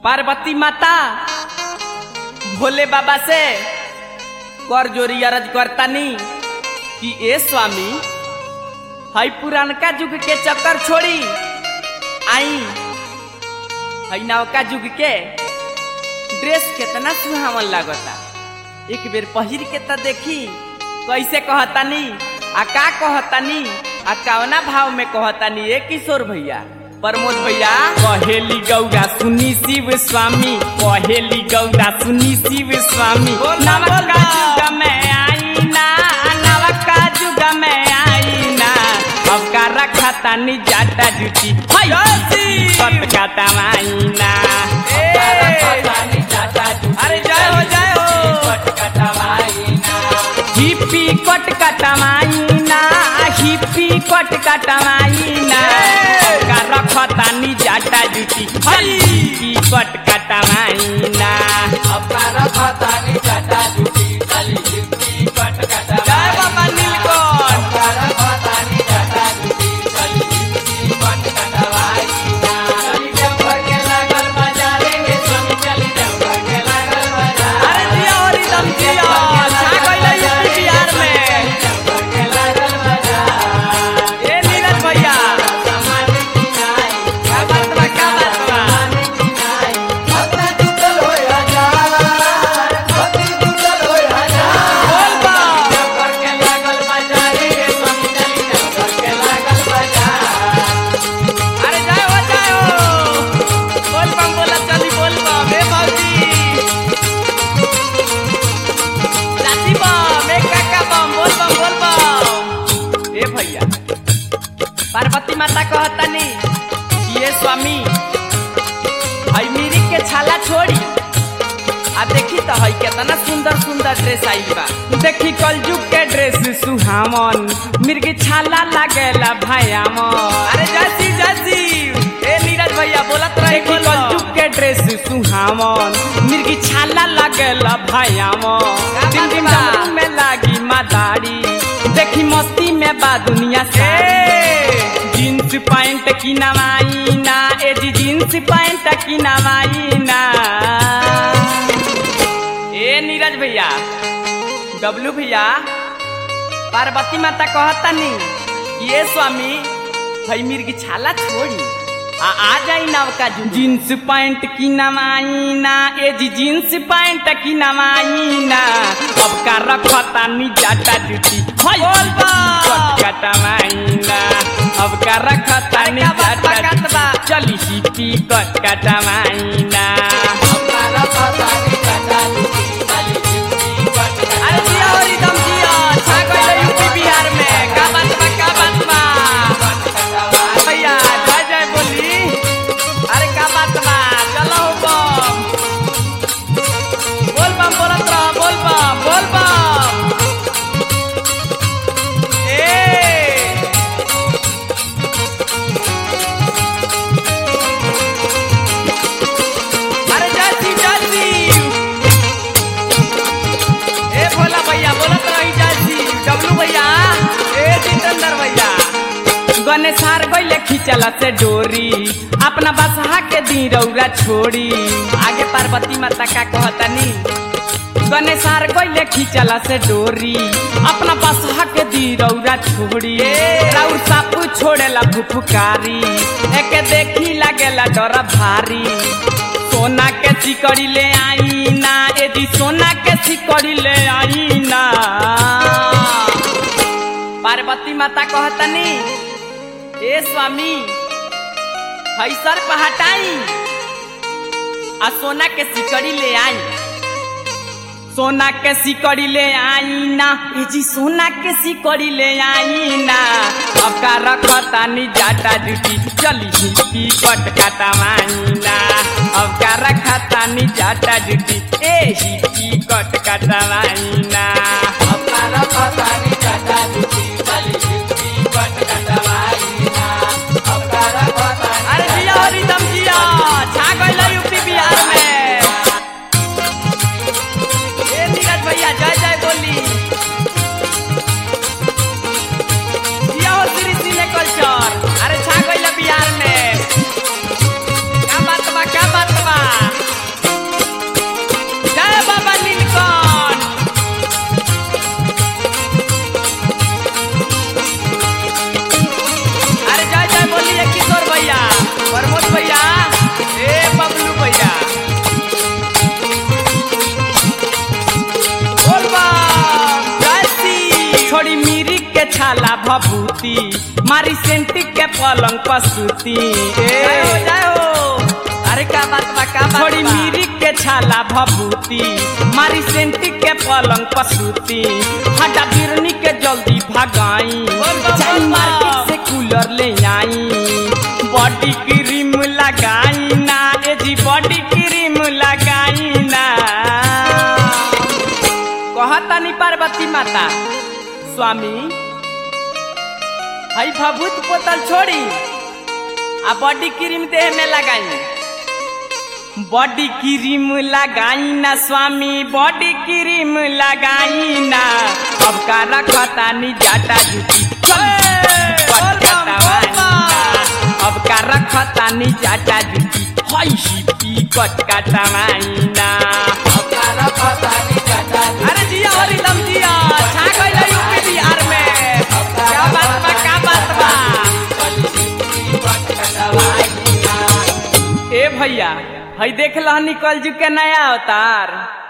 पार्वती माता भोले बाबा से कर जोरी अरज करतानी कि ए स्वामी हई पुरानका युग के चक्कर छोड़ी आई हई नवका युग के ड्रेस केतना सुहावन लागता एक बेर पहिर के त देखी कैसे कहतानी आ का कहतानी आ कवना भाव में कहतानी ए किशोर भैया प्रमोद भैया कहेली गौरा सुनी शिव स्वामी कहेली गौरा सुनी शिव स्वामी नवका युग में आई ना नवका युग में आई ना अब का रखा तानी जाटा जुटी कट का तमाई ना अरे जय हो जय हो हिप्पी कट कटमाई ना हिप्पी कट कटमाई ना का रखतानी जाटा जुटी हिप्पी कट कटमाई ना जय बाबा नीलकंठ अरे जिया हो रिदम जिया छा गइल यूपी बिहार में ए नीरज भैया क्या बात बा क्या बात बा बोल बा अरे जय हो जय हो बोल बम बोला चली बोल बम ए भौजी चाची बम ए काका बम बोल बम बोल बम ए भैया पार्वती माता कहतानी कि ये स्वामी हई मिरी के छाला छोड़ी आ देखी तो हई केतना सुंदर सुंदर ड्रेस आइल बा देखी कलजुग के ड्रेस सुहावन मिर्गी छाला लागेला भयामन अरे जसी जसी ए नीरज भैया बोलत रहे देखी कलजुग के ड्रेस सुहावन मिर्गी छाला लागेला भयामन दिन दिन डमरू में लागी मादारी देखी मस्ती में बा दुनिया से जींस पैंट की नवाई ना ए जी जींस पैंट की नवाई ना ए नीरज भैया डब्लू भैया पार्वती माता कहता नहीं ये स्वामी हई मिर्गी छाला छोड़ी आ आ जाई नवका जुग जींस पैंट की नवाई ना ए जी जींस पैंट की नवाई ना अब का रखता नी जाटा जुटी हई बोल कटमाई ना अब का रखता नी जाटा जुटी चली हिपी कट कटमाई ना अरे जिया हो रिदम जिया छा गइल यूपी बिहार में का बात बा का बात बा भैया जय जय बोली अरे का बात बा चलो बम बोल बम बोलत रह बोल बम बोल बम ए अरे जय शिव जय शिव ए भोला भैया बोलत रही जासी डब्लू भैया ए जितेंद्र भैया गणेशार गइले खिंचल से डोरी अपना बसहा के दी रौरा छोड़ी आगे पार्वती माता का कहतनी गणेशार गइले खिंचल से डोरी अपना बसहा के दी रौरा छोड़ी राउर सापू छोड़ेला फुफकारी एके देखी लागेला डर भारी सोना के सिकड़ी ले आई ना यदि सोना के सिकड़ी ले आई ना पार्वती माता कहतनी ए स्वामी हई सर पे हटाई आ सोना के सिकड़ी ले आई सोना के सिकड़ी ले आई ना ए जी सोना के सिकड़ी ले आई ना अब का रखता नी जाटा जुटी चली हिपी कट काटा माईना अब का रखता नी जाटा जुटी ए हिपी कट काटा माईना अरे जिया हो रिदम जिया छा गइल यूपी बिहार में ए नीरज भैया जय जय बोली जिया हो श्री सिने कल्चर अरे छा गइल बिहार में क्या बात बा क्या बात बा के छाला भभूति मारी सेंटी के पलंग पसूती जाओ जाओ अरे का बात बा का बात थोड़ी बा? मीरी के छाला भभूति मारी सेंटी के पलंग पसूती हटा बिरनी के जल्दी भगाई बोल बा, जाई बोल बा। मार्केट से कूलर ले आई बॉडी क्रीम लगाई ना ए जी बॉडी क्रीम लगाई ना कहतानी पार्वती माता स्वामी हई भभूत बोतल छोड़ी आ बॉडी क्रीम देह में लगाई बॉडी क्रीम लगाई ना स्वामी बॉडी क्रीम लगाई ना अब का रखता नी जाटा जुटी बोल बम, बोल बम। अब का रखता नी जाटा जुटी हई शिपी कट काटवाई ना अरे जिया हरी लम जिया छा गइल यूपी बिहार में क्या बात बा का बात बा ए भैया हई देख लह निकल जू के नया अवतार